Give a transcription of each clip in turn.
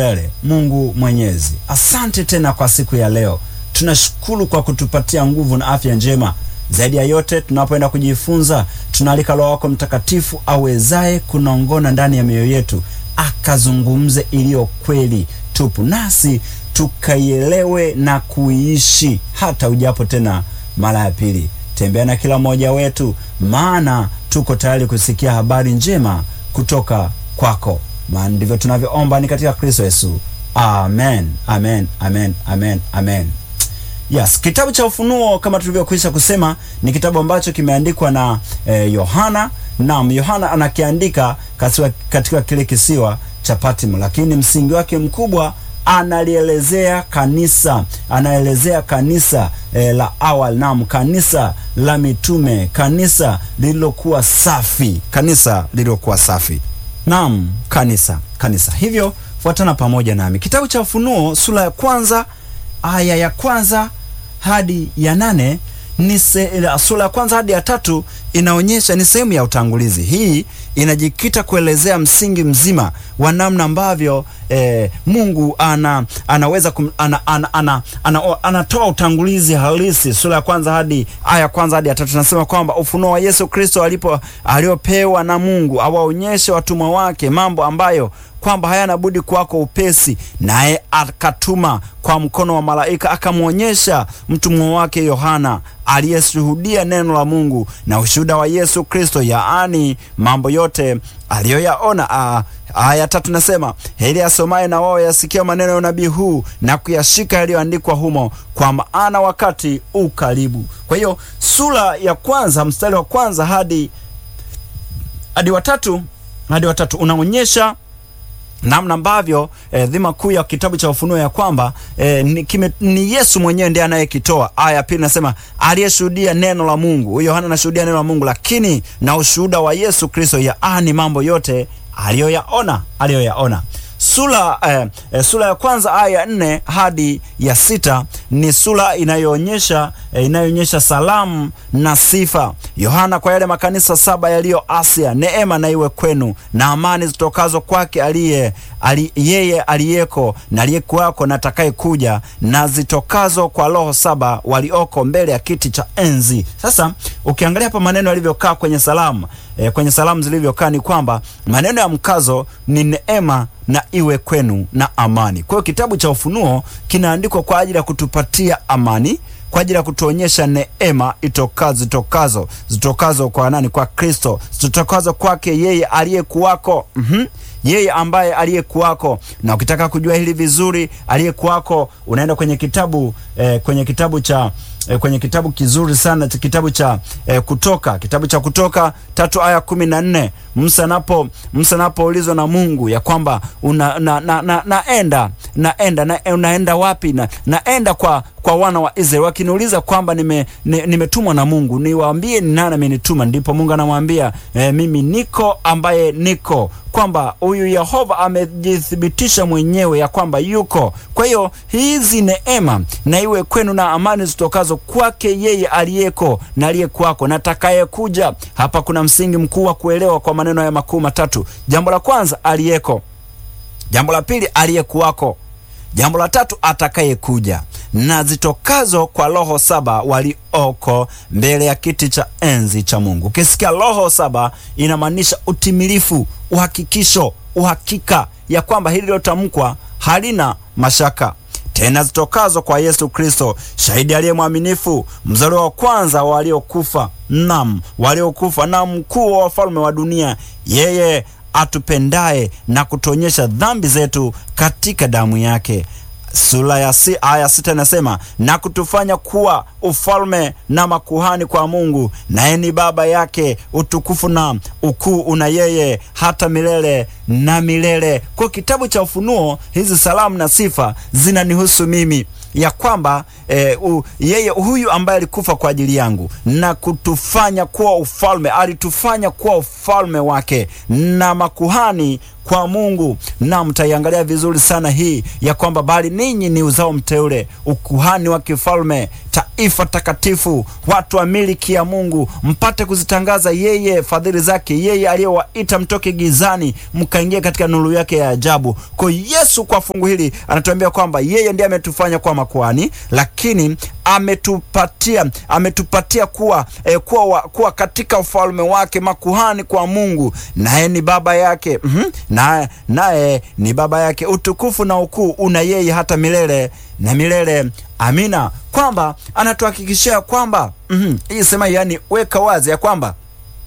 milele. Mungu Mwenyezi, asante tena kwa siku ya leo. Tunashukuru kwa kutupatia nguvu na afya njema. Zaidi ya yote, tunapoenda kujifunza, tunaalika Roho wako Mtakatifu awezaye kunongona ndani ya mioyo yetu, akazungumze iliyo kweli tupu, nasi tukaielewe na kuiishi hata ujapo tena mara ya pili. Tembea na kila mmoja wetu, maana tuko tayari kusikia habari njema kutoka kwako, maana ndivyo tunavyoomba ni katika Kristo Yesu, amen, amen, amen, amen, amen. Yes, kitabu cha Ufunuo kama tulivyokwisha kusema ni kitabu ambacho kimeandikwa na Yohana. Eh, naam, Yohana anakiandika katika, katika kile kisiwa cha Patmo, lakini msingi wake mkubwa analielezea kanisa, anaelezea kanisa eh, la awali, naam, kanisa la mitume, kanisa lililokuwa safi, kanisa lililokuwa safi, naam, kanisa, kanisa. Hivyo fuatana pamoja nami, kitabu cha Ufunuo sura ya kwanza aya ya kwanza hadi ya nane ni sura ya kwanza hadi ya tatu inaonyesha ni sehemu ya utangulizi. Hii inajikita kuelezea msingi mzima wa namna ambavyo eh, Mungu ana, anaweza kum, ana, ana, ana, ana, anatoa utangulizi halisi. Sura ya kwanza hadi aya ya kwanza hadi ya tatu nasema kwamba ufunuo wa Yesu Kristo alipo aliopewa na Mungu awaonyeshe watumwa wake mambo ambayo kwamba hayana budi kwako upesi, naye akatuma kwa mkono wa malaika akamwonyesha mtumwa wake Yohana aliyeshuhudia neno la Mungu na ushuhuda wa Yesu Kristo, yaani mambo yote aliyoyaona. Aya tatu nasema heri asomaye na wao yasikia maneno ya unabii huu na kuyashika yaliyoandikwa humo, kwa maana wakati ukaribu. Kwa hiyo sura ya kwanza mstari wa kwanza hadi hadi watatu hadi watatu unaonyesha namna ambavyo eh, dhima kuu ya kitabu cha Ufunuo ya kwamba eh, ni, kime, ni Yesu mwenyewe ndiye anayekitoa. Aya ya pili nasema aliyeshuhudia neno la Mungu. Huyo Yohana anashuhudia neno la Mungu, lakini na ushuhuda wa Yesu Kristo, yaani mambo yote aliyoyaona aliyoyaona. Sura eh, eh, sura ya kwanza aya ya nne hadi ya sita ni sura inayoonyesha eh, inayoonyesha salamu na sifa Yohana kwa yale makanisa saba yaliyo Asia. Neema na iwe kwenu na amani zitokazo kwake aliye ali, yeye aliyeko na aliyekuwako na atakaye kuja na zitokazo kwa roho saba walioko mbele ya kiti cha enzi. Sasa ukiangalia hapa maneno yalivyokaa kwenye salamu eh, kwenye salamu zilivyokaa ni kwamba maneno ya mkazo ni neema na iwe kwenu na amani. Kwa hiyo kitabu cha Ufunuo kinaandikwa kwa ajili ya kutupatia amani, kwa ajili ya kutuonyesha neema itokazo zitokazo zitokazo kwa nani? Kwa Kristo, zitokazo kwake yeye aliyekuwako. mm-hmm. Yeye ambaye aliyekuwako, na ukitaka kujua hili vizuri, aliyekuwako unaenda kwenye kitabu eh, kwenye kitabu cha E, kwenye kitabu kizuri sana kitabu cha e, Kutoka, kitabu cha Kutoka tatu aya kumi na nne Musa napo Musa napoulizwa na Mungu ya kwamba una, na, na, na, naenda naenda na, unaenda wapi? na naenda kwa kwa wana wa Israeli, wakiniuliza kwamba nime nimetumwa na Mungu, niwaambie ni nani amenituma? Ndipo Mungu anamwambia e, mimi niko ambaye niko, kwamba huyu Yehova amejithibitisha mwenyewe ya kwamba yuko. Kwa hiyo hizi neema na iwe kwenu na amani zitokazo kwake yeye aliyeko na aliyekuwako na atakayekuja. Hapa kuna msingi mkuu wa kuelewa kwa maneno haya makuu matatu. Jambo la kwanza, aliyeko. Jambo la pili, aliyekuwako. Jambo la tatu, atakayekuja na zitokazo kwa roho saba walioko mbele ya kiti cha enzi cha Mungu. Ukisikia roho saba inamaanisha utimilifu, uhakikisho, uhakika ya kwamba hili lilotamkwa halina mashaka tena zitokazo kwa Yesu Kristo, shahidi aliye mwaminifu, mzaliwa wa kwanza wa waliokufa, nam waliokufa, na mkuu wa wafalme wa dunia, yeye atupendaye na kutuonyesha dhambi zetu katika damu yake. Sura ya si, aya sita inasema na kutufanya kuwa ufalme na makuhani kwa Mungu, naye ni baba yake. Utukufu na ukuu una yeye hata milele na milele. Kwa kitabu cha Ufunuo, hizi salamu na sifa zinanihusu mimi ya kwamba e, u, yeye huyu ambaye alikufa kwa ajili yangu na kutufanya kuwa ufalme, alitufanya kuwa ufalme wake na makuhani kwa Mungu. Na mtaiangalia vizuri sana hii ya kwamba bali ninyi ni uzao mteule, ukuhani wa kifalme, taifa takatifu, watu wa miliki ya Mungu, mpate kuzitangaza yeye fadhili zake, yeye aliyewaita mtoke gizani mkaingia katika nuru yake ya ajabu. Kwa Yesu kwa fungu hili anatuambia kwamba yeye ndiye ametufanya kuwa makuhani, lakini ametupatia ametupatia kuwa, eh, kuwa, wa, kuwa katika ufalme wake makuhani kwa Mungu, naye ni baba yake mm -hmm. naye naye ni baba yake. Utukufu na ukuu una yeye hata milele na milele. Amina, kwamba anatuhakikishia kwamba mm -hmm. hii sema, yani weka wazi ya kwamba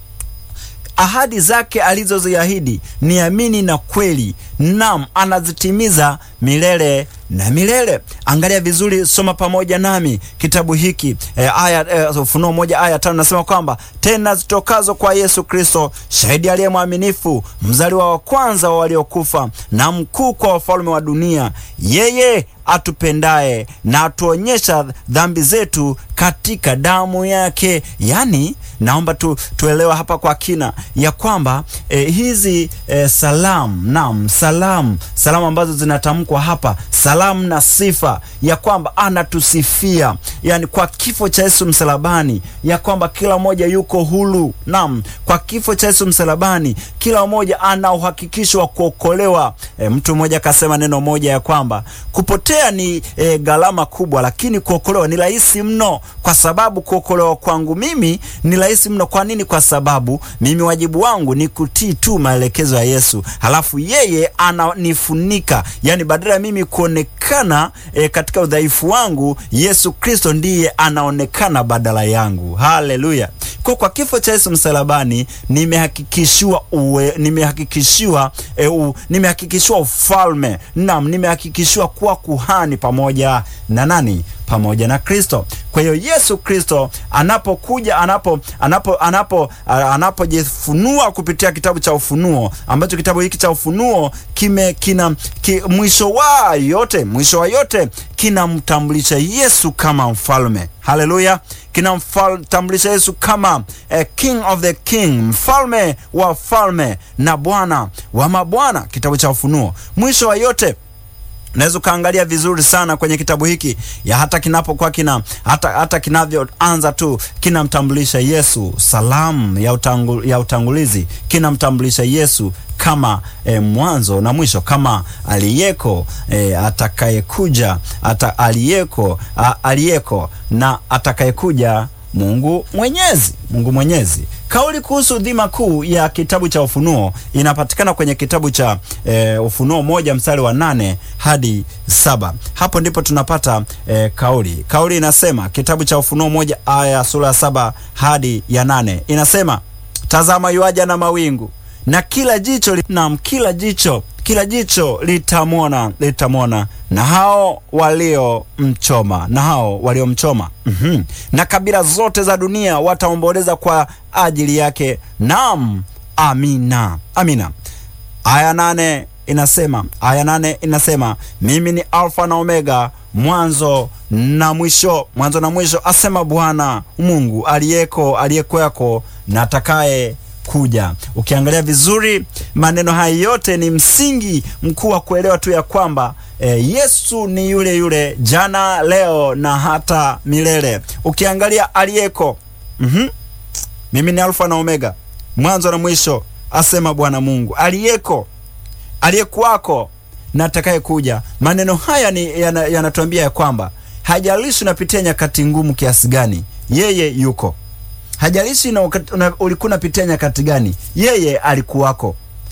ahadi zake alizoziahidi ni amini na kweli, nam anazitimiza milele na milele. Angalia vizuri, soma pamoja nami kitabu hiki e, aya e, Ufunuo moja aya tano nasema kwamba tena zitokazo kwa Yesu Kristo, shahidi aliye mwaminifu, mzaliwa wa kwanza wa waliokufa, na mkuu kwa wafalme wa dunia, yeye atupendaye na atuonyesha dhambi zetu katika damu yake. Yani, naomba tu, tuelewa hapa kwa kina ya kwamba eh, hizi eh, salamu nam salamu salamu ambazo zinatamkwa hapa, salamu na sifa ya kwamba anatusifia, yani kwa kifo cha Yesu msalabani, ya kwamba kila mmoja yuko huru. Nam, kwa kifo cha Yesu msalabani kila mmoja ana uhakikisho wa kuokolewa. Eh, mtu mmoja akasema neno moja ya kwamba kupotea ni e, gharama kubwa, lakini kuokolewa ni rahisi mno, kwa sababu kuokolewa kwangu mimi ni rahisi mno. Kwa nini? Kwa sababu mimi wajibu wangu ni kutii tu maelekezo ya Yesu, halafu yeye ananifunika, yani badala ya mimi kuonekana e, katika udhaifu wangu, Yesu Kristo ndiye anaonekana badala yangu. Haleluya! Kwa kwa kifo cha Yesu msalabani nimehakikishiwa uwe, nimehakikishiwa e, u, nimehakikishiwa ufalme, naam, nimehakikishiwa kuwa kuhani pamoja na nani? Pamoja na Kristo. Kwa hiyo Yesu Kristo anapokuja, anapo anapo anapo anapojifunua kupitia kitabu cha Ufunuo, ambacho kitabu hiki cha Ufunuo kime kina ki, mwisho wa yote mwisho wa yote kinamtambulisha Yesu kama mfalme. Haleluya, kinamtambulisha Yesu kama eh, king of the king, mfalme wa falme na bwana wa mabwana. Kitabu cha Ufunuo mwisho wa yote Unaweza ukaangalia vizuri sana kwenye kitabu hiki ya hata kinapokuwa kina hata, hata kinavyoanza tu kinamtambulisha Yesu. Salamu ya, utangu, ya utangulizi kinamtambulisha Yesu kama e, mwanzo na mwisho, kama aliyeko e, atakayekuja ata, aliyeko a, aliyeko na atakayekuja Mungu Mwenyezi, Mungu Mwenyezi. Kauli kuhusu dhima kuu ya kitabu cha Ufunuo inapatikana kwenye kitabu cha e, Ufunuo moja mstari wa nane hadi saba. Hapo ndipo tunapata e, kauli. Kauli inasema kitabu cha Ufunuo moja aya sura ya saba hadi ya nane inasema, tazama yuaja na mawingu na kila jicho na kila jicho kila jicho litamwona litamwona na hao waliomchoma na hao waliomchoma. mm -hmm. Na kabila zote za dunia wataomboleza kwa ajili yake. Naam, amina, amina. Aya nane inasema aya nane inasema mimi ni Alfa na Omega, mwanzo na mwisho, mwanzo na mwisho, asema Bwana Mungu aliyeko, aliyekweko na atakaye kuja. Ukiangalia vizuri maneno haya yote ni msingi mkuu wa kuelewa tu ya kwamba e, Yesu ni yule yule jana, leo na hata milele. Ukiangalia aliyeko, mm -hmm. mimi ni Alfa na Omega, mwanzo na mwisho, asema Bwana Mungu aliyeko, aliyekuwako na atakaye kuja. Maneno haya ni yanatuambia ya, ya kwamba hajalishi unapitia nyakati ngumu kiasi gani, yeye yuko hajalishi na ulikuwa unapitia nyakati gani, yeye alikuwako.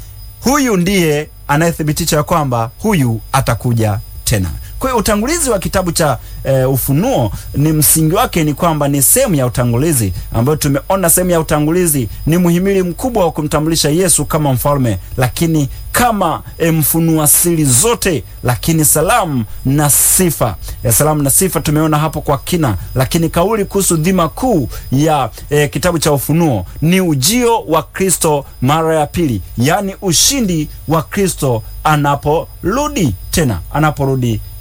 Huyu ndiye anayethibitisha kwamba huyu atakuja tena. Kwa hiyo utangulizi wa kitabu cha e, Ufunuo ni msingi wake ni kwamba ni sehemu ya utangulizi ambayo tumeona sehemu ya utangulizi ni muhimili mkubwa wa kumtambulisha Yesu kama mfalme, lakini kama e, mfunua siri zote, lakini salamu na sifa ya salamu na sifa tumeona hapo kwa kina, lakini kauli kuhusu dhima kuu ya e, kitabu cha Ufunuo ni ujio wa Kristo mara ya pili, yaani ushindi wa Kristo anaporudi tena, anaporudi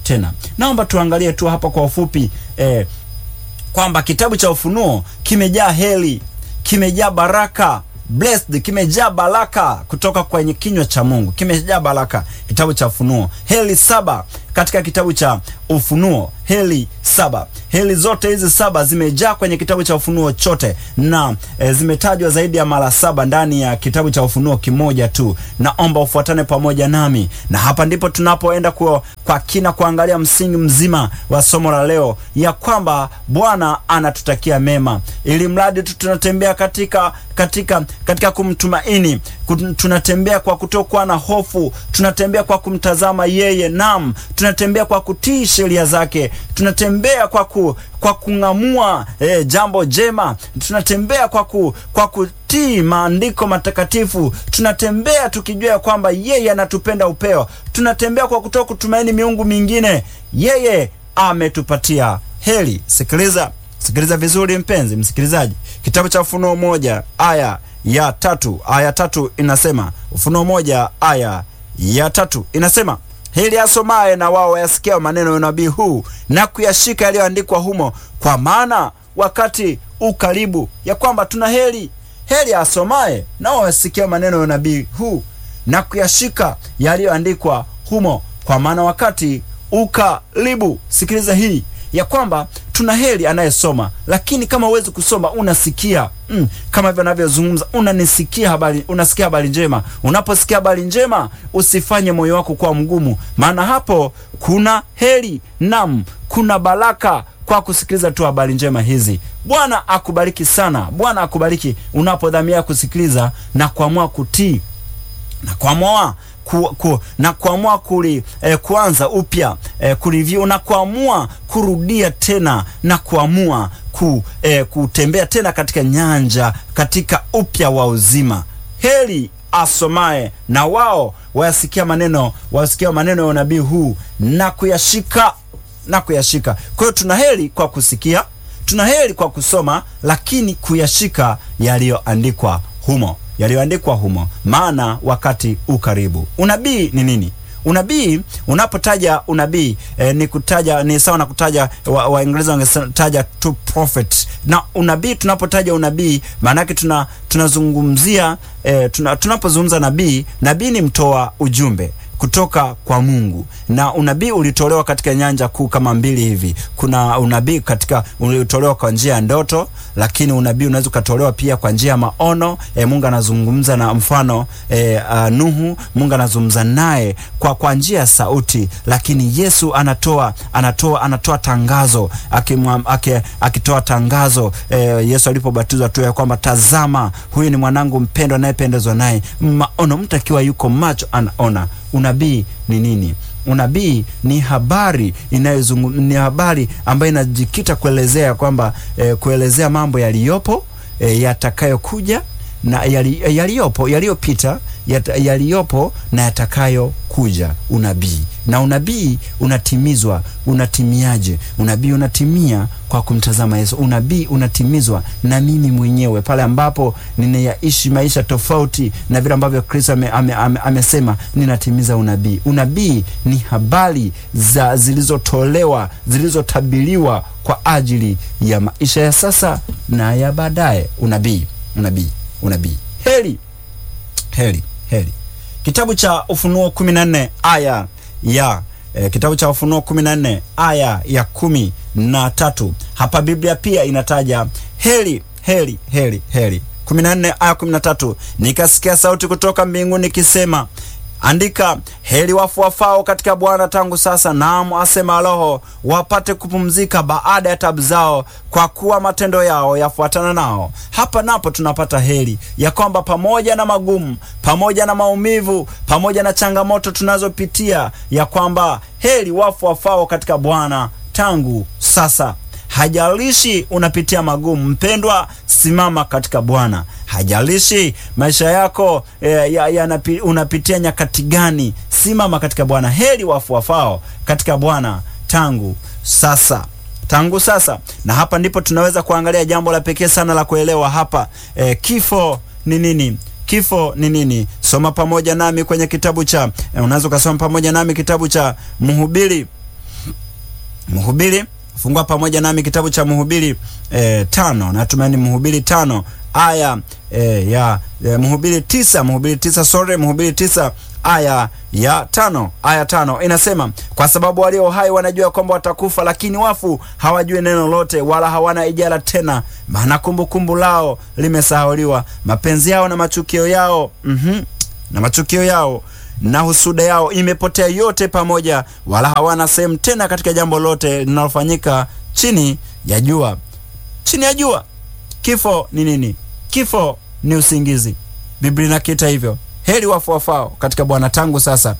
tena. Naomba tuangalie tu hapa kwa ufupi eh, kwamba kitabu cha Ufunuo kimejaa heri, kimejaa baraka blessed, kimejaa baraka kutoka kwenye kinywa cha Mungu, kimejaa baraka. Kitabu cha Ufunuo, heri saba katika kitabu cha Ufunuo, heri saba. Heri zote hizi saba zimejaa kwenye kitabu cha Ufunuo chote, na e, zimetajwa zaidi ya mara saba ndani ya kitabu cha Ufunuo kimoja tu. Naomba ufuatane pamoja nami, na hapa ndipo tunapoenda kwa, kwa kina kuangalia msingi mzima wa somo la leo, ya kwamba Bwana anatutakia mema, ili mradi tu tunatembea katika katika katika kumtumaini, tunatembea kwa kutokuwa na hofu, tunatembea kwa kumtazama yeye, nam tunatembea kwa kutii sheria zake, tunatembea kwa ku, kwa kung'amua eh, jambo jema, tunatembea kwa ku, kwa kutii maandiko matakatifu, tunatembea tukijua ya kwamba yeye anatupenda upeo, tunatembea kwa kutoka kutumaini miungu mingine. Yeye ametupatia heri. Sikiliza, sikiliza vizuri mpenzi msikilizaji, kitabu cha Ufunuo moja aya ya tatu aya tatu inasema, Ufunuo moja aya ya tatu inasema heri asomaye na wao wayasikia maneno ya unabii huu na kuyashika yaliyoandikwa humo, kwa maana wakati ukaribu. Ya kwamba tuna heri, heri asomaye na wao wayasikia maneno ya unabii huu na kuyashika yaliyoandikwa humo, kwa maana wakati ukaribu. Sikiliza hii ya kwamba tuna heri anayesoma, lakini kama huwezi kusoma unasikia mm, kama hivyo navyozungumza, unanisikia habari, unasikia habari njema. Unaposikia habari njema, usifanye moyo wako kuwa mgumu, maana hapo kuna heri, nam kuna baraka kwa kusikiliza tu habari njema hizi. Bwana akubariki sana, Bwana akubariki unapodhamia kusikiliza na kuamua kutii na kuamua ku, ku, na kuamua kuli eh, kuanza upya eh, kureview na kuamua kurudia tena na kuamua ku, eh, kutembea tena katika nyanja katika upya wa uzima. Heri asomaye na wao wayasikia maneno wayasikia maneno ya unabii huu na kuyashika na kuyashika. Kwa hiyo tuna heri kwa kusikia, tuna heri kwa kusoma, lakini kuyashika yaliyoandikwa humo yaliyoandikwa humo, maana wakati ukaribu. Unabii ni nini? Unabii, unapotaja unabii eh, ni kutaja ni sawa na kutaja, Waingereza wa wangetaja to prophet. Na unabii, tunapotaja unabii maana yake tuna tunazungumzia eh, tuna, tunapozungumza nabii, nabii ni mtoa ujumbe kutoka kwa Mungu na unabii ulitolewa katika nyanja kuu kama mbili hivi. Kuna unabii katika ulitolewa kwa njia ya ndoto, lakini unabii unaweza ukatolewa pia kwa njia ya maono. E, Mungu anazungumza na mfano e, uh, Nuhu, Mungu anazungumza naye kwa kwa njia ya sauti, lakini Yesu anatoa anatoa anatoa tangazo akitoa aki, tangazo e, Yesu alipobatizwa tu ya kwamba tazama, huyu ni mwanangu mpendwa anayependezwa naye. Maono, mtu akiwa yuko macho anaona. Unabii ni nini? Unabii ni habari inayozungu, ni habari ambayo inajikita kuelezea kwamba eh, kuelezea mambo yaliyopo eh, yatakayokuja na yali, yaliyopo yaliyopita yaliyopo na yatakayokuja. Unabii na unabii unatimizwa. Unatimiaje? Unabii unatimia kwa kumtazama Yesu. Unabii unatimizwa na mimi mwenyewe pale ambapo ninayaishi maisha tofauti na vile ambavyo Kristo ame, ame, ame, amesema ninatimiza unabii. Unabii ni habari za zilizotolewa zilizotabiriwa kwa ajili ya maisha ya sasa na ya baadaye. Unabii, unabii, unabii. Heri, heri, heri. Kitabu cha Ufunuo 14 aya ya e, kitabu cha Ufunuo 14 aya ya kumi na tatu. Hapa Biblia pia inataja heri, heri, heri, heri. 14 aya 13, nikasikia sauti kutoka mbinguni ikisema Andika, heri wafu wafao katika Bwana tangu sasa, naam, asema Roho, wapate kupumzika baada ya tabu zao, kwa kuwa matendo yao yafuatana nao. Hapa napo tunapata heri ya kwamba pamoja na magumu, pamoja na maumivu, pamoja na changamoto tunazopitia, ya kwamba heri wafu wafao katika Bwana tangu sasa. Hajalishi unapitia magumu, mpendwa, simama katika Bwana. Hajalishi maisha yako e, ya, ya unapitia nyakati gani, simama katika Bwana. Heri wafu wafao katika Bwana tangu sasa, tangu sasa. Na hapa ndipo tunaweza kuangalia jambo la pekee sana la kuelewa hapa. E, kifo ni nini? Kifo ni nini? Soma pamoja nami kwenye kitabu cha e, unaweza ukasoma pamoja nami kitabu cha Mhubiri Mhubiri, fungua pamoja nami kitabu cha Mhubiri e, tano, natumaini Mhubiri tano aya e, ya e, Mhubiri tisa, Mhubiri tisa, sorry, Mhubiri tisa aya ya tano aya tano inasema, kwa sababu walio hai wanajua kwamba watakufa, lakini wafu hawajui neno lote, wala hawana ijara tena, maana kumbukumbu lao limesahauliwa, mapenzi yao na machukio yao mm -hmm, na machukio yao na husuda yao imepotea yote pamoja, wala hawana sehemu tena katika jambo lote linalofanyika chini ya jua. Chini ya jua. Kifo ni nini? Kifo ni usingizi. Biblia inakiita hivyo. Heri wafu wafao katika Bwana. Tangu sasa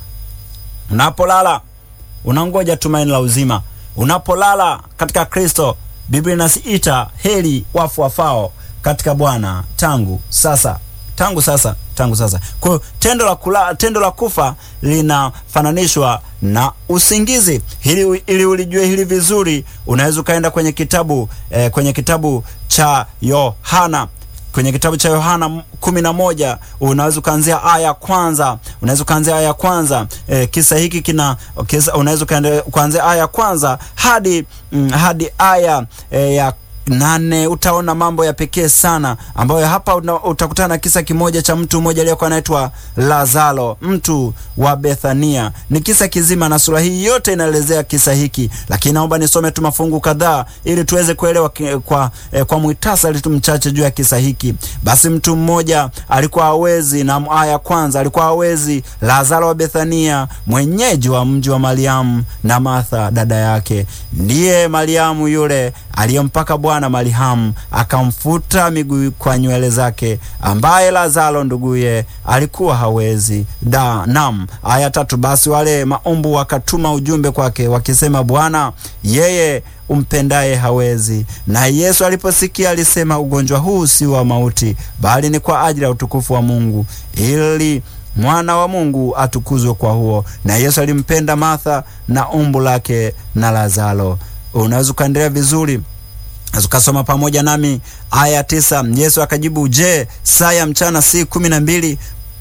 unapolala unangoja tumaini la uzima. Unapolala katika Kristo, Biblia inasiita heri wafu wafao katika Bwana tangu sasa, tangu sasa, tangu sasa. Kwa hiyo tendo la kula, tendo la kufa linafananishwa na usingizi. Hili, ili ulijue hili vizuri, unaweza ukaenda kwenye kitabu eh, kwenye kitabu cha Yohana kwenye kitabu cha Yohana kumi na moja unaweza ukaanzia aya ya kwanza, unaweza ukaanzia aya ya kwanza. E, kisa hiki kina unaweza ukaanzia aya ya kwanza hadi mm, hadi aya e, ya nane. Utaona mambo ya pekee sana ambayo hapa una, utakutana na kisa kimoja cha mtu mmoja aliyekuwa anaitwa Lazaro, mtu wa Bethania. Ni kisa kizima na sura hii yote inaelezea kisa hiki, lakini naomba nisome tu mafungu kadhaa ili tuweze kuelewa kwa, eh, kwa muhtasari tu mchache juu ya kisa hiki. Basi mtu mmoja alikuwa hawezi, na aya kwanza, alikuwa hawezi, Lazaro wa Bethania, mwenyeji wa mji wa Mariamu na Martha dada yake. Ndiye Mariamu yule aliyempaka Bwana Marihamu akamfuta miguu kwa nywele zake, ambaye Lazaro nduguye alikuwa hawezi. Da, nam. Aya tatu, basi wale maumbu wakatuma ujumbe kwake wakisema, Bwana, yeye umpendaye hawezi. Na Yesu aliposikia alisema, ugonjwa huu si wa mauti, bali ni kwa ajili ya utukufu wa Mungu, ili mwana wa Mungu atukuzwe kwa huo. Na Yesu alimpenda Martha na umbu lake na Lazaro. Unaweza ukaendelea vizuri ukasoma pamoja nami aya tisa. Yesu akajibu, je, saa ya mchana si kumi na mbili?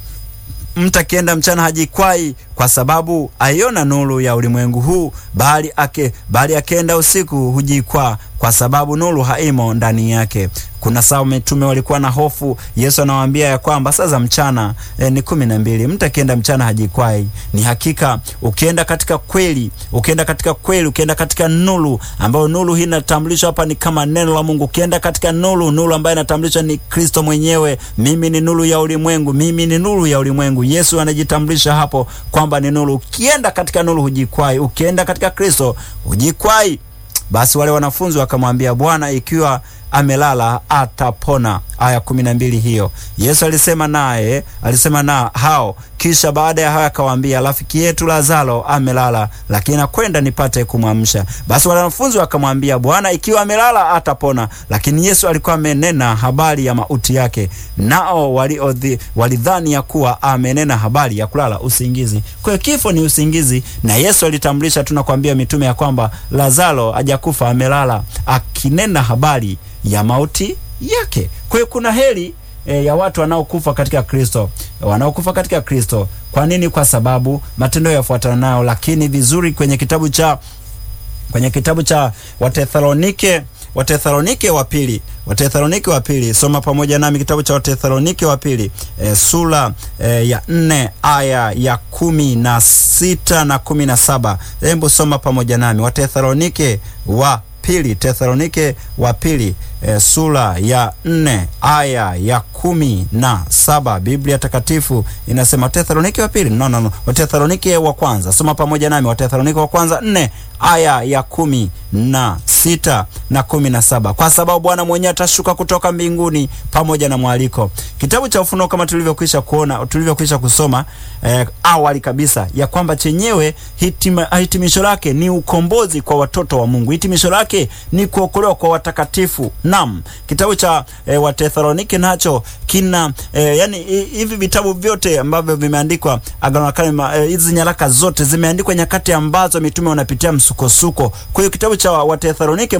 Mtu akienda mchana hajikwai, kwa sababu aiona nuru ya ulimwengu huu, bali ake bali akienda usiku hujikwaa, kwa sababu nuru haimo ndani yake. Kuna saa mitume walikuwa na hofu. Yesu anawaambia ya kwamba saa za mchana e, ni kumi na mbili. Mtu akienda mchana hajikwai. Ni hakika ukienda katika kweli, ukienda katika kweli, ukienda katika nuru ambayo nuru hii inatambulishwa hapa ni kama neno la Mungu. Ukienda katika nuru, nuru ambayo inatambulishwa ni Kristo mwenyewe. Mimi ni nuru ya ulimwengu, mimi ni nuru ya ulimwengu. Yesu anajitambulisha hapo kwamba ni nuru. Ukienda katika nuru hujikwai, ukienda katika Kristo hujikwai. Basi wale wanafunzi wakamwambia, Bwana, ikiwa amelala atapona. Aya kumi na mbili hiyo. Yesu alisema naye alisema na hao, kisha baada ya hayo akawaambia, rafiki yetu Lazaro amelala, lakini nakwenda nipate kumwamsha. Basi wale wanafunzi wakamwambia, Bwana, ikiwa amelala atapona. Lakini Yesu alikuwa amenena habari ya mauti yake, nao walidhani ya kuwa amenena habari ya kulala usingizi. Kwa hiyo kifo ni usingizi, na Yesu alitambulisha, tunakwambia mitume ya kwamba Lazaro hajakufa, amelala, akinena habari ya mauti yake. Kwa hiyo kuna heri e, ya watu wanaokufa katika Kristo, wanaokufa katika Kristo. Kwa nini? Kwa sababu matendo yafuatana nayo. Lakini vizuri kwenye kitabu cha kwenye kitabu cha Wathesalonike Wathesalonike wa pili Wathesalonike wa pili, soma pamoja nami kitabu cha Wathesalonike wa pili e, sura e, ya nne aya ya kumi na sita na kumi na saba. Hebu soma pamoja nami Wathesalonike wa pili Tesalonike wa pili e, sura ya nne aya ya kumi na saba. Biblia Takatifu inasema Tesalonike wa pili no, no, no. Watesalonike wa kwanza, soma pamoja nami Watesalonike wa kwanza nne aya ya kumi na sita na kumi na saba. Kwa sababu Bwana mwenyewe atashuka kutoka mbinguni pamoja na mwaliko. Kitabu cha Ufunuo kama tulivyokwisha kuona, tulivyokwisha kusoma eh, awali kabisa ya kwamba chenyewe hitima, hitimisho lake ni ukombozi kwa watoto wa Mungu. Hitimisho lake ni kuokolewa kwa watakatifu. Naam, kitabu cha eh, Wathesalonike nacho kina eh, yani hivi vitabu vyote ambavyo vimeandikwa Agano la Kale, hizi eh, nyaraka zote zimeandikwa nyakati ambazo mitume wanapitia msukosuko. Kwa hiyo kitabu cha Wathesalonike muktadha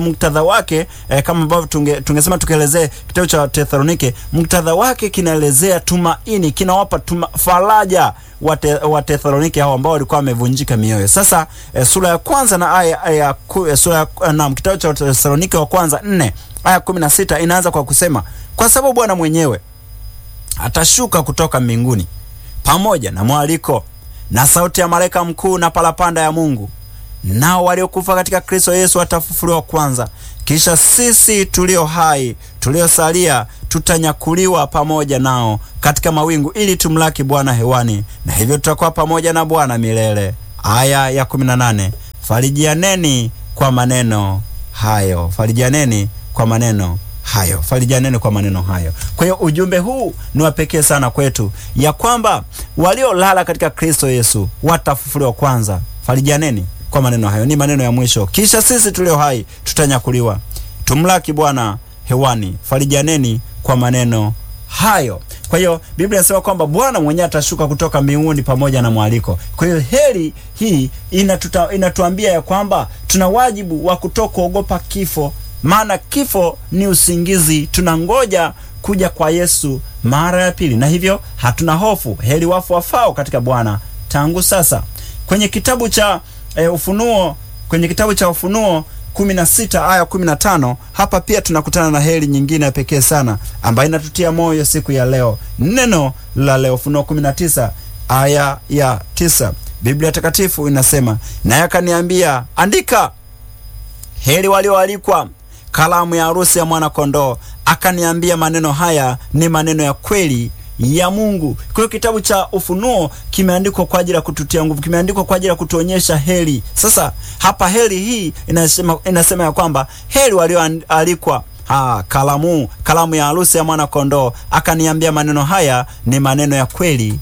wake eh, kama ambavyo tunge, tungesema tukielezee kitabu cha Tesalonike, muktadha wake kinaelezea tumaini, kinawapa tuma, faraja wa Tesalonike hao ambao walikuwa wamevunjika mioyo. Sasa eh, sura ya kwanza na aya ya eh, sura ya naam, kitabu cha Tesalonike wa kwanza nne aya kumi na sita inaanza kwa kusema, kwa sababu Bwana mwenyewe atashuka kutoka mbinguni pamoja na mwaliko na sauti ya malaika mkuu na parapanda ya Mungu, nao waliokufa katika Kristo Yesu watafufuliwa kwanza. Kisha sisi tulio hai tuliosalia tutanyakuliwa pamoja nao katika mawingu, ili tumlaki Bwana hewani, na hivyo tutakuwa pamoja na Bwana milele. Aya ya 18, farijianeni kwa maneno hayo, farijianeni kwa maneno hayo farijaneni kwa maneno hayo. Kwa hiyo ujumbe huu ni wa pekee sana kwetu, ya kwamba waliolala katika Kristo Yesu watafufuliwa kwanza. Farijaneni kwa maneno hayo, ni maneno ya mwisho. Kisha sisi tulio hai tutanyakuliwa, tumlaki Bwana hewani. Farijaneni kwa maneno hayo. Kwa hiyo Biblia inasema kwamba Bwana mwenyewe atashuka kutoka mbinguni pamoja na mwaliko. Kwa hiyo heri hii inatuta, inatuambia ya kwamba tuna wajibu wa kutokuogopa kifo maana kifo ni usingizi. Tunangoja kuja kwa Yesu mara ya pili, na hivyo hatuna hofu. Heri wafu wafao katika Bwana tangu sasa. Kwenye kitabu cha e, Ufunuo, kwenye kitabu cha Ufunuo 16 aya 15, hapa pia tunakutana na heri nyingine ya pekee sana ambayo inatutia moyo siku ya leo. Neno la leo, Ufunuo 19 aya ya 9, Biblia Takatifu inasema, naye akaniambia, andika, heri walioalikwa kalamu ya harusi ya mwana kondoo. Akaniambia, maneno haya ni maneno ya kweli ya Mungu. Kwa hiyo kitabu cha Ufunuo kimeandikwa kwa ajili ya kututia nguvu, kimeandikwa kwa ajili ya kutuonyesha heri. Sasa hapa heri hii inasema, inasema ya kwamba heri walioalikwa Ha, kalamu kalamu ya harusi ya mwana kondoo. Akaniambia maneno haya ni maneno ya kweli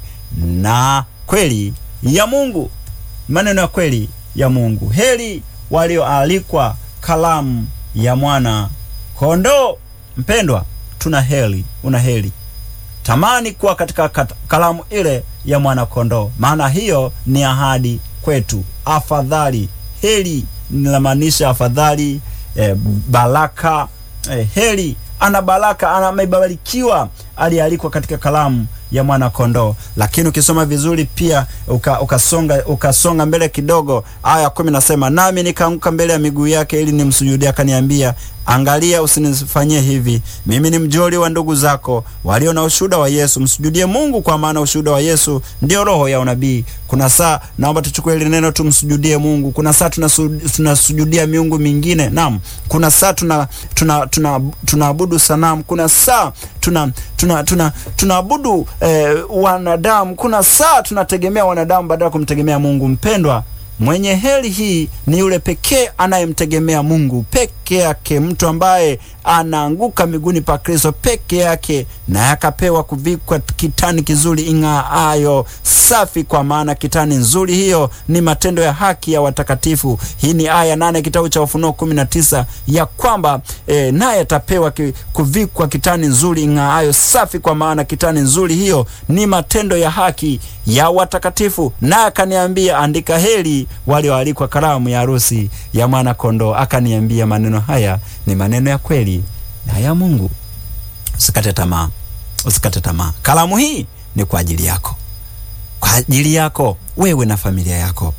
na kweli ya Mungu, maneno ya kweli ya Mungu. Heri walioalikwa kalamu ya mwana kondoo. Mpendwa, tuna heri, una heri. Tamani kuwa katika kalamu ile ya mwana kondoo, maana hiyo ni ahadi kwetu. Afadhali, heri linamaanisha afadhali, eh, baraka, eh, heri ana baraka, amebarikiwa aliyealikwa katika kalamu ya mwana kondoo. Lakini ukisoma vizuri pia uka, ukasonga ukasonga mbele kidogo, aya kumi nasema, nami nikaanguka mbele ya miguu yake ili nimsujudie. Akaniambia, angalia, usinifanyie hivi, mimi ni mjoli wa ndugu zako walio na ushuhuda wa Yesu. Msujudie Mungu, kwa maana ushuhuda wa Yesu ndio roho ya unabii. Kuna saa naomba tuchukue ile neno tumsujudie Mungu. Kuna saa tunasujudia miungu mingine, naam. Kuna saa tuna tuna tunaabudu tuna sanamu. Kuna saa tuna tuna tuna tunaabudu eh, wanadamu. Kuna saa tunategemea wanadamu badala ya kumtegemea Mungu. Mpendwa, mwenye heri hii ni yule pekee anayemtegemea Mungu peke yake, mtu ambaye anaanguka miguuni pa Kristo peke yake, naye akapewa kuvikwa kitani kizuri ing'aayo safi, kwa maana kitani nzuri hiyo ni matendo ya haki ya watakatifu. Hii ni aya nane kitabu cha Ufunuo kumi na tisa ya kwamba e, naye atapewa ki, kuvikwa kitani nzuri ing'aayo safi, kwa maana kitani nzuri hiyo ni matendo ya haki ya watakatifu. Naye akaniambia, andika, heri walioalikwa karamu ya harusi ya mwana kondoo. Akaniambia, maneno haya ni maneno ya kweli na ya Mungu. Usikate tamaa, usikate tamaa. Kalamu hii ni kwa ajili yako, kwa ajili yako wewe na familia yako,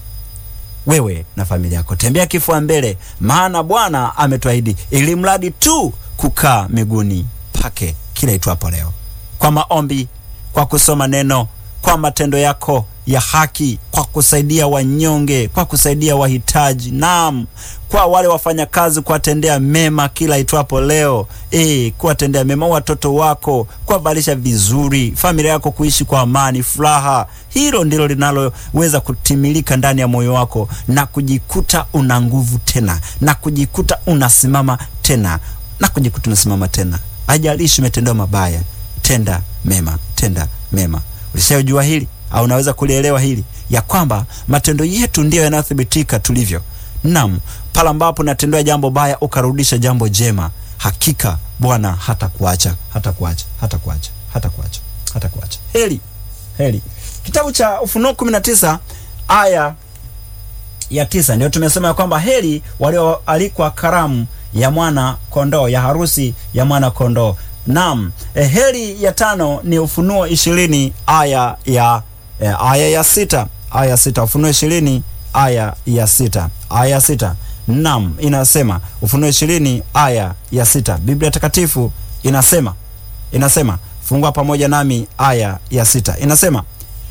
wewe na familia yako. Tembea kifua mbele, maana Bwana ametuahidi, ili mradi tu kukaa miguuni pake kila itwapo leo, kwa maombi, kwa kusoma neno, kwa matendo yako ya haki, kwa kusaidia wanyonge, kwa kusaidia wahitaji, naam, kwa wale wafanyakazi, kuwatendea mema kila itwapo leo, e, kuwatendea mema watoto wako, kuwavalisha vizuri, familia yako kuishi kwa amani, furaha. Hilo ndilo linaloweza kutimilika ndani ya moyo wako na kujikuta una nguvu tena, na kujikuta unasimama tena, na kujikuta unasimama tena. Ajalishi umetendewa mabaya, tenda mema, tenda mema. Ulishajua hili au unaweza kulielewa hili ya kwamba matendo yetu ndiyo yanayothibitika tulivyo. Naam, pale ambapo natendewa jambo baya ukarudisha jambo jema, hakika Bwana hatakuacha, hatakuacha, hatakuacha, hatakuacha, hatakuacha. Heri, heri. Kitabu cha Ufunuo 19 aya ya tisa ndio tumesema ya kwamba heri walioalikwa karamu ya mwana kondoo, ya harusi ya mwana kondoo. Naam, eh, heri ya tano ni Ufunuo ishirini aya ya eh, aya ya sita aya ya sita Ufunuo ishirini aya ya sita aya ya sita Naam, inasema Ufunuo ishirini aya ya sita Biblia Takatifu inasema inasema, fungua pamoja nami aya ya sita inasema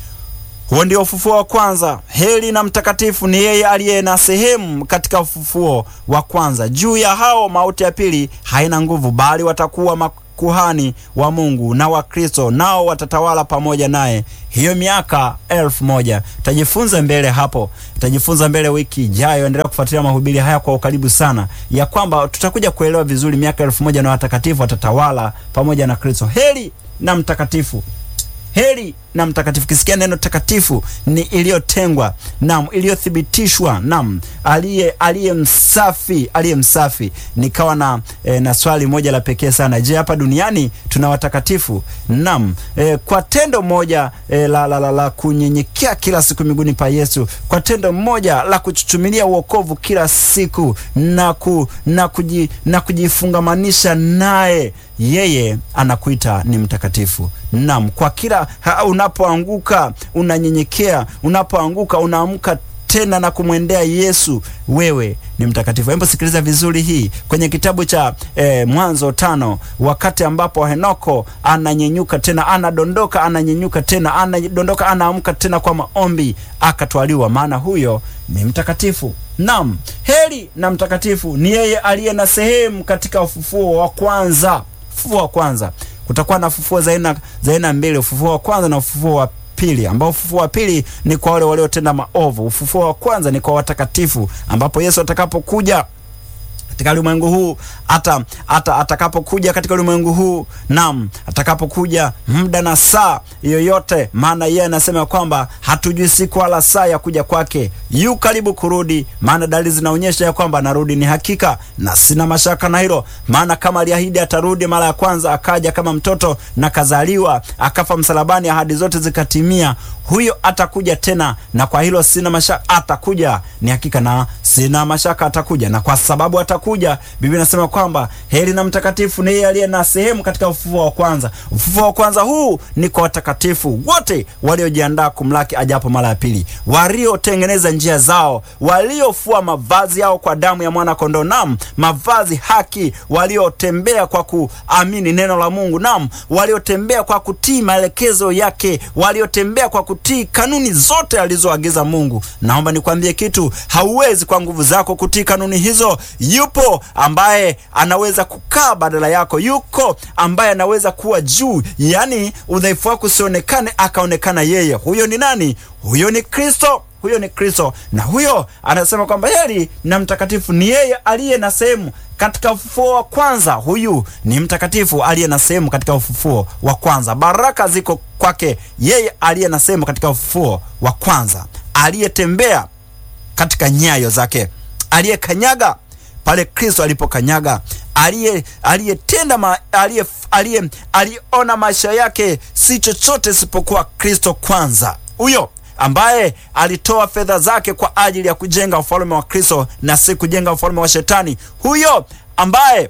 huo ndio ufufuo wa kwanza. Heri na mtakatifu ni yeye aliye na sehemu katika ufufuo wa kwanza. Juu ya hao mauti ya pili haina nguvu, bali watakuwa makuhani wa Mungu na wa Kristo, nao watatawala pamoja naye hiyo miaka elfu moja. Tajifunza mbele hapo, tajifunza mbele wiki ijayo. Endelea kufuatilia mahubiri haya kwa ukaribu sana, ya kwamba tutakuja kuelewa vizuri miaka elfu moja na watakatifu watatawala pamoja na Kristo. Heri na mtakatifu heri na mtakatifu. Kisikia neno takatifu ni iliyotengwa, nam, iliyothibitishwa, nam, aliye aliye msafi, aliye msafi. Nikawa na e, na swali moja la pekee sana. Je, hapa duniani tuna watakatifu? Nam, e, kwa tendo moja e, la, la, la, la kunyenyekea kila siku miguuni pa Yesu, kwa tendo moja la kuchuchumilia uokovu kila siku na, ku, na, kuji, na kujifungamanisha naye, yeye anakuita ni mtakatifu. Nam, kwa kila unapoanguka unanyenyekea, unapoanguka unaamka tena na kumwendea Yesu, wewe ni mtakatifu. Hebu sikiliza vizuri hii kwenye kitabu cha eh, Mwanzo tano, wakati ambapo Henoko ananyenyuka tena, anadondoka, ananyenyuka tena, anadondoka, anaamka tena kwa maombi, akatwaliwa, maana huyo ni mtakatifu. Naam, heri na mtakatifu ni yeye aliye na sehemu katika ufufuo wa kwanza. Ufufuo wa kwanza kutakuwa na ufufuo za aina za aina mbili, ufufuo wa kwanza na ufufuo wa pili, ambao ufufuo wa pili ni kwa wale waliotenda maovu. Ufufuo wa kwanza ni kwa watakatifu, ambapo Yesu atakapokuja katika ulimwengu huu hata hata atakapokuja katika ulimwengu huu, naam, atakapokuja muda na saa yoyote, maana yeye anasema kwamba hatujui siku wala saa ya kuja kwake. Yu karibu kurudi, maana dalili zinaonyesha ya kwamba anarudi. Ni hakika na sina mashaka na hilo, maana kama aliahidi atarudi mara ya kwanza, akaja kama mtoto na kazaliwa, akafa msalabani, ahadi zote zikatimia, huyo atakuja tena, na kwa hilo sina mashaka, atakuja. Ni hakika na sina mashaka, atakuja, na kwa sababu atakuja, Biblia inasema kwamba heri na mtakatifu ni yeye aliye na sehemu katika ufufuo wa kwanza. Ufufuo wa kwanza huu ni kwa watakatifu wote waliojiandaa kumlaki ajapo mara ya pili, waliotengeneza njia zao, waliofua mavazi yao kwa damu ya mwana kondoo, nam mavazi haki, waliotembea kwa kuamini neno la Mungu, nam waliotembea kwa kutii maelekezo yake, waliotembea kwa kutii kanuni zote alizoagiza Mungu. Naomba nikwambie kitu, hauwezi kwa nguvu zako kutii kanuni hizo. Yupo ambaye anaweza kukaa badala yako, yuko ambaye anaweza kuwa juu, yaani udhaifu wako usionekane, akaonekana yeye. Huyo ni nani? Huyo ni Kristo. Huyo ni Kristo, na huyo anasema kwamba heri na mtakatifu ni yeye aliye na sehemu katika ufufuo wa kwanza. Huyu ni mtakatifu aliye na sehemu katika ufufuo wa kwanza. Baraka ziko kwake yeye aliye na sehemu katika ufufuo wa kwanza, aliyetembea katika nyayo zake, aliyekanyaga pale Kristo alipokanyaga, aliye aliyetenda ma, aliye aliye aliona maisha yake si chochote isipokuwa Kristo kwanza. Huyo ambaye alitoa fedha zake kwa ajili ya kujenga ufalme wa Kristo na si kujenga ufalme wa Shetani. Huyo ambaye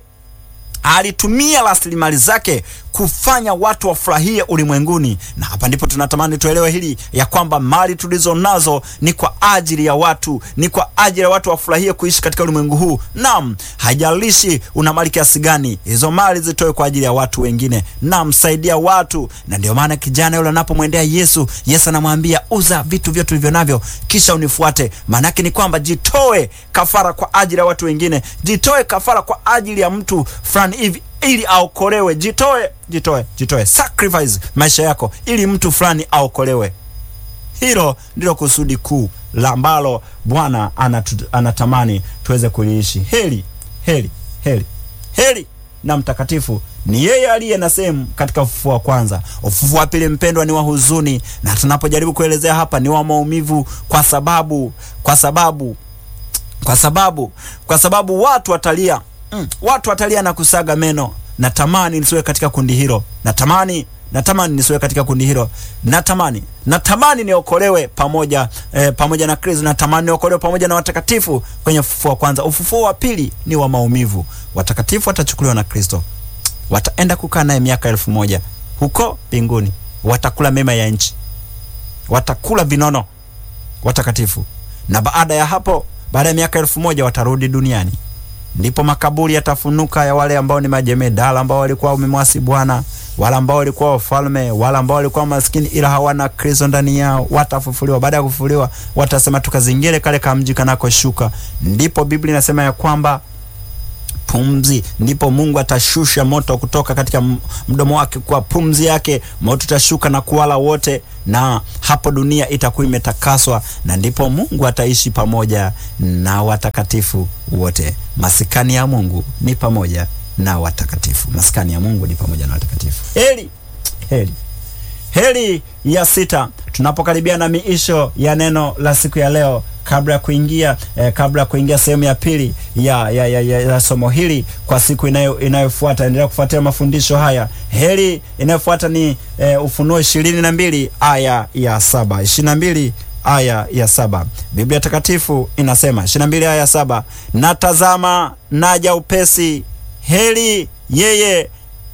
alitumia rasilimali zake kufanya watu wafurahie ulimwenguni. Na hapa ndipo tunatamani tuelewe hili ya kwamba mali tulizo nazo ni kwa ajili ya watu, ni kwa ajili ya watu wafurahie kuishi katika ulimwengu huu. Naam, haijalishi una mali kiasi gani, hizo mali zitoe kwa ajili ya watu wengine. Naam, saidia watu. Na ndio maana kijana yule anapomwendea Yesu, Yesu anamwambia uza vitu vyote ulivyo navyo, kisha unifuate. Maana yake ni kwamba jitoe kafara kwa ajili ya watu wengine, jitoe kafara kwa ajili ya mtu fulani hivi ili aokolewe. Jitoe, jitoe, jitoe, sacrifice maisha yako ili mtu fulani aokolewe. Hilo ndilo kusudi kuu la ambalo Bwana anatamani tuweze kuliishi. Heri, heri, heri, heri na mtakatifu ni yeye aliye na sehemu katika ufufuo wa kwanza. Ufufuo wa pili, mpendwa, ni wa huzuni, na tunapojaribu kuelezea hapa ni wa maumivu, kwa sababu kwa sababu kwa sababu kwa sababu watu watalia Mm, watu watalia na kusaga meno. Natamani nisiwe katika kundi hilo, natamani natamani nisiwe katika kundi hilo. Natamani, natamani niokolewe pamoja eh, pamoja na Kristo. Natamani niokolewe pamoja na watakatifu kwenye ufufuo wa kwanza. Ufufuo wa pili ni wa maumivu. Watakatifu watachukuliwa na Kristo, wataenda kukaa naye miaka elfu moja huko mbinguni, watakula mema ya nchi, watakula vinono watakatifu, na baada ya hapo, baada ya miaka elfu moja watarudi duniani ndipo makaburi yatafunuka ya wale ambao ni majemedala ambao walikuwa wamemwasi Bwana, wale ambao walikuwa wafalme, wale ambao walikuwa maskini ila hawana Kristo ndani yao, watafufuliwa. Baada ya kufufuliwa, watasema tukazingire kale kamji kanakoshuka. Ndipo Biblia inasema ya kwamba pumzi, ndipo Mungu atashusha moto kutoka katika mdomo wake, kwa pumzi yake moto utashuka na kuwala wote, na hapo dunia itakuwa imetakaswa, na ndipo Mungu ataishi pamoja na watakatifu wote. Masikani ya Mungu ni pamoja na watakatifu, masikani ya Mungu ni pamoja na watakatifu. Heri, heri, heri ya sita, tunapokaribia na miisho ya neno la siku ya leo kabla ya kuingia eh, kabla ya kuingia sehemu ya pili ya, ya, ya, ya, ya somo hili kwa siku inayo inayofuata, endelea kufuatia mafundisho haya. Heri inayofuata ni eh, Ufunuo ishirini na mbili aya ya saba ishirini na mbili aya ya saba Biblia Takatifu inasema ishirini na mbili aya ya saba natazama naja upesi, heri yeye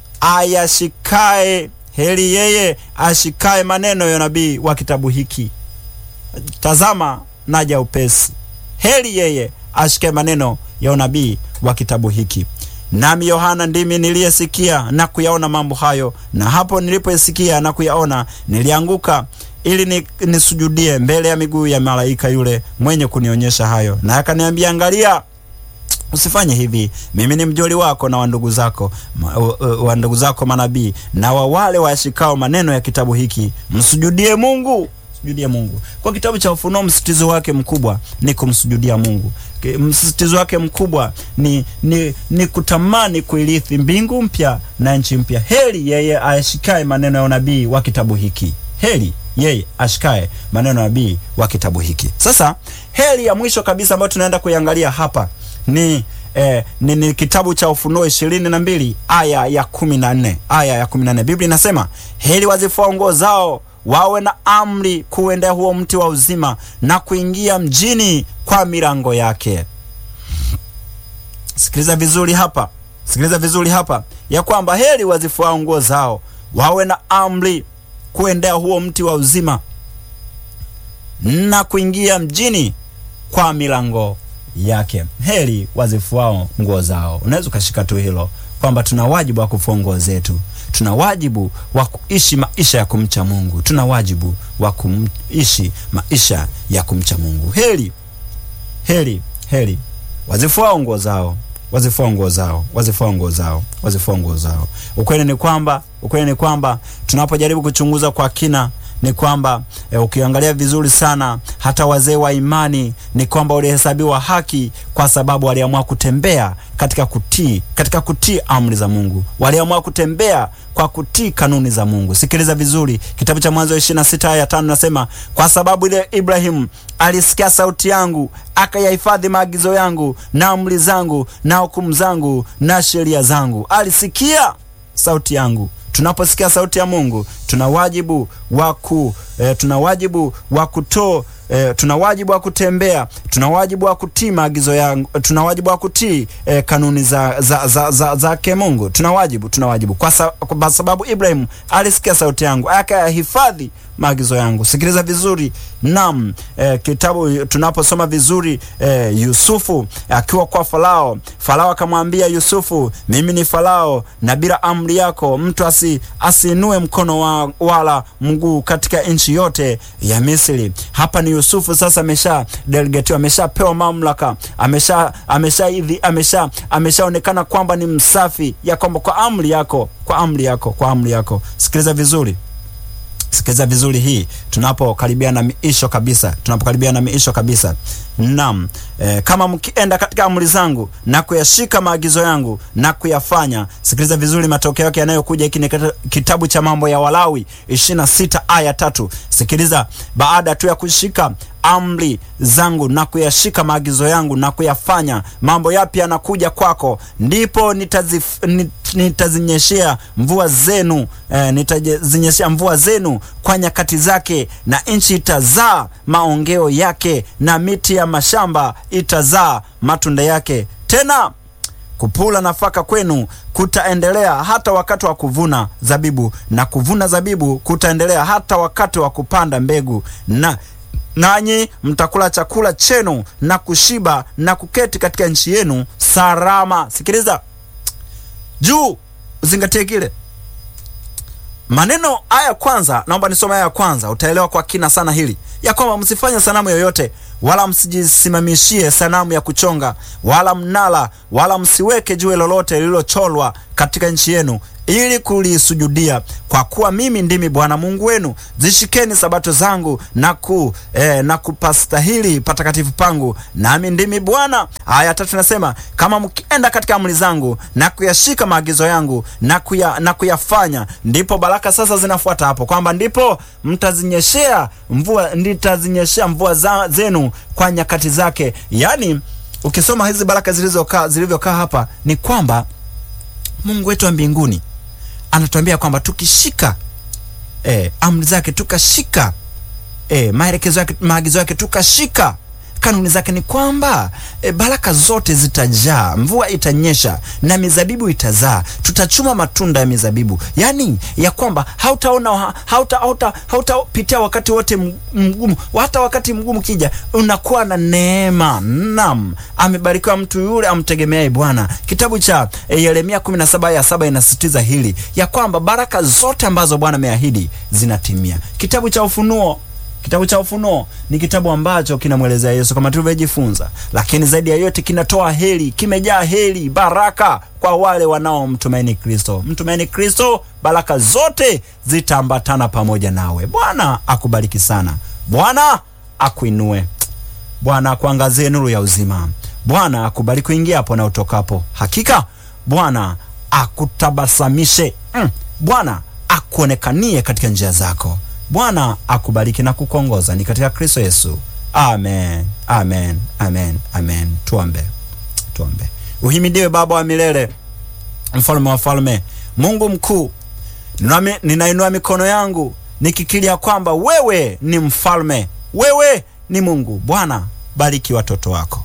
ayashikae, heri yeye ashikae maneno ya nabii wa kitabu hiki. Tazama naja upesi, heri yeye ashike maneno ya unabii wa kitabu hiki. Nami Yohana ndimi niliyesikia na kuyaona mambo hayo, na hapo nilipoisikia na kuyaona nilianguka ili ni, nisujudie mbele ya miguu ya malaika yule mwenye kunionyesha hayo, na akaniambia, angalia usifanye hivi. Mimi ni mjoli wako na wa ndugu zako wa ndugu zako manabii na wa wale wayashikao maneno ya kitabu hiki, msujudie Mungu Sujudie Mungu. Kwa kitabu cha Ufunuo, msisitizo wake mkubwa ni kumsujudia Mungu. Msisitizo wake mkubwa ni, ni, ni kutamani kuirithi mbingu mpya na nchi mpya. Heri yeye ashikae maneno ya unabii wa kitabu hiki. Heri yeye ashikae maneno ya nabii wa kitabu hiki. Sasa heri ya mwisho kabisa ambayo tunaenda kuiangalia hapa ni Eh, ni, ni kitabu cha Ufunuo ishirini na mbili aya ya kumi na nne aya ya kumi na nne Biblia inasema heri wazifua nguo zao wawe na amri kuendea huo mti wa uzima na kuingia mjini kwa milango yake. Sikiliza vizuri hapa, sikiliza vizuri hapa ya kwamba heri wazifuao nguo zao wawe na amri kuendea huo mti wa uzima na kuingia mjini kwa milango yake. Heri wazifuao nguo zao. Unaweza ukashika tu hilo kwamba tuna wajibu wa kufua nguo zetu tuna wajibu wa kuishi maisha ya kumcha Mungu. Tuna wajibu wa kuishi maisha ya kumcha Mungu. Heri, heri, heri wazifuao nguo zao, wazifuao nguo zao, wazifuao nguo zao, wazifuao nguo zao. Ukweli ni kwamba, ukweli ni kwamba tunapojaribu kuchunguza kwa kina ni kwamba e, ukiangalia vizuri sana hata wazee wa imani ni kwamba walihesabiwa haki kwa sababu waliamua kutembea katika kutii katika kutii amri za Mungu, waliamua kutembea kwa kutii kanuni za Mungu. Sikiliza vizuri, kitabu cha Mwanzo 26 aya ya 5 nasema, kwa sababu ile Ibrahimu alisikia sauti yangu akayahifadhi maagizo yangu na amri zangu na hukumu zangu na sheria zangu. Alisikia sauti yangu. Tunaposikia sauti ya Mungu tuna wajibu wa ku eh, tuna wajibu wa kuto eh, tuna wajibu wa kutembea, tuna wajibu wa kutii maagizo yangu, tuna wajibu wa kutii eh, kanuni za za za, za, za ke Mungu. Tuna wajibu, tuna wajibu kwa, sa, kwa sababu Ibrahim alisikia sauti yangu akayahifadhi maagizo yangu. Sikiliza vizuri nam eh, kitabu tunaposoma vizuri eh, Yusufu akiwa kwa Farao, Farao akamwambia Yusufu, mimi ni Farao na bila amri yako mtu asi asiinue mkono wa, wala mguu katika nchi yote ya Misri. Hapa ni Yusufu sasa amesha delegatiwa, ameshapewa mamlaka, amesha amesha hivi amesha ameshaonekana kwamba ni msafi, ya kwamba kwa amri yako, kwa amri yako, kwa amri yako. Sikiliza vizuri Sikiliza vizuri hii, tunapokaribia na miisho kabisa, tunapokaribia na miisho kabisa. Naam, e, kama mkienda katika amri zangu na kuyashika maagizo yangu na kuyafanya. Sikiliza vizuri matokeo yake yanayokuja. Hiki ni kitabu cha Mambo ya Walawi 26 aya tatu. Sikiliza, baada tu ya kushika amri zangu na kuyashika maagizo yangu na kuyafanya, mambo yapi yanakuja kwako, ndipo nitazif, nit, nitazinyeshea mvua zenu eh, nitazinyeshea mvua zenu kwa nyakati zake, na nchi itazaa maongeo yake, na miti ya mashamba itazaa matunda yake. Tena kupula nafaka kwenu kutaendelea hata wakati wa kuvuna zabibu, na kuvuna zabibu kutaendelea hata wakati wa kupanda mbegu, na nanyi mtakula chakula chenu na kushiba na kuketi katika nchi yenu salama. Sikiliza juu, uzingatie kile maneno haya kwanza. Naomba nisome haya kwanza, utaelewa kwa kina sana hili ya kwamba msifanye sanamu yoyote wala msijisimamishie sanamu ya kuchonga wala mnala wala msiweke jiwe lolote lililocholwa katika nchi yenu ili kulisujudia, kwa kuwa mimi ndimi Bwana Mungu wenu. Zishikeni sabato zangu na ku eh, na kupastahili patakatifu pangu, nami ndimi Bwana. Aya tatu nasema kama mkienda katika amri zangu na kuyashika maagizo yangu na kuya, na kuyafanya, ndipo baraka sasa zinafuata hapo, kwamba ndipo mtazinyeshea mvua, nitazinyeshea mvua za, zenu kwa nyakati zake. Yaani ukisoma hizi baraka zilizokaa zilivyokaa hapa ni kwamba Mungu wetu wa mbinguni anatuambia kwamba tukishika eh, amri zake tukashika eh, maelekezo yake maagizo yake tukashika kanuni zake ni kwamba e, baraka zote zitajaa, mvua itanyesha na mizabibu itazaa, tutachuma matunda ya mizabibu, yaani ya kwamba hautaona hauta hauta hautapitia wakati wote mgumu. Hata wakati mgumu kija, unakuwa na neema. Naam, amebarikiwa mtu yule amtegemeaye Bwana. Kitabu cha e, Yeremia 17 aya 7 inasisitiza hili ya kwamba baraka zote ambazo Bwana ameahidi zinatimia. Kitabu cha Ufunuo Kitabu cha Ufunuo ni kitabu ambacho kinamwelezea Yesu kama tulivyojifunza, lakini zaidi ya yote kinatoa heri, kimejaa heri, baraka kwa wale wanaomtumaini Kristo. Mtumaini Kristo, baraka zote zitaambatana pamoja nawe. Bwana akubariki sana, Bwana akuinue, Bwana akuangazie nuru ya uzima, Bwana akubariki kuingiapo na utokapo. Hakika Bwana akutabasamishe, mm. Bwana akuonekanie katika njia zako. Bwana akubariki na kukuongoza ni katika Kristo Yesu. Amen, amen, amen, amen. Tuombe, tuombe. Uhimidiwe Baba wa milele, mfalme wa falme, Mungu mkuu. Ninainua mikono yangu nikikilia kwamba wewe ni mfalme, wewe ni Mungu. Bwana, bariki watoto wako,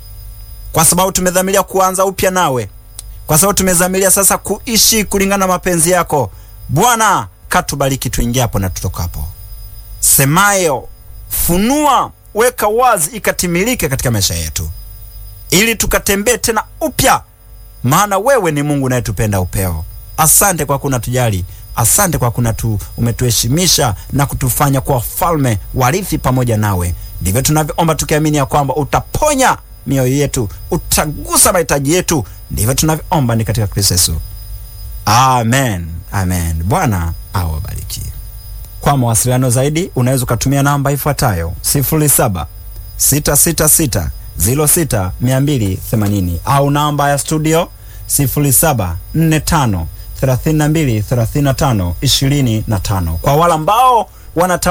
kwa sababu tumedhamiria kuanza upya nawe, kwa sababu tumedhamiria sasa kuishi kulingana na mapenzi yako Bwana katubariki tuingiapo na tutokapo. Semayo, funua, weka wazi, ikatimilike katika maisha yetu, ili tukatembee tena upya, maana wewe ni Mungu unayetupenda upeo. Asante kwa kuna tujali, asante kwa kuna tu umetuheshimisha na kutufanya kuwa wafalme warithi pamoja nawe. Ndivyo tunavyoomba tukiamini ya kwamba utaponya mioyo yetu, utagusa mahitaji yetu. Ndivyo tunavyoomba ni katika Kristo Yesu, amen. Amen. Bwana awabariki. Kwa mawasiliano zaidi unaweza ukatumia namba ifuatayo 07 666 06 280 au namba ya studio 07 45 32 35 25. Kwa wale ambao wana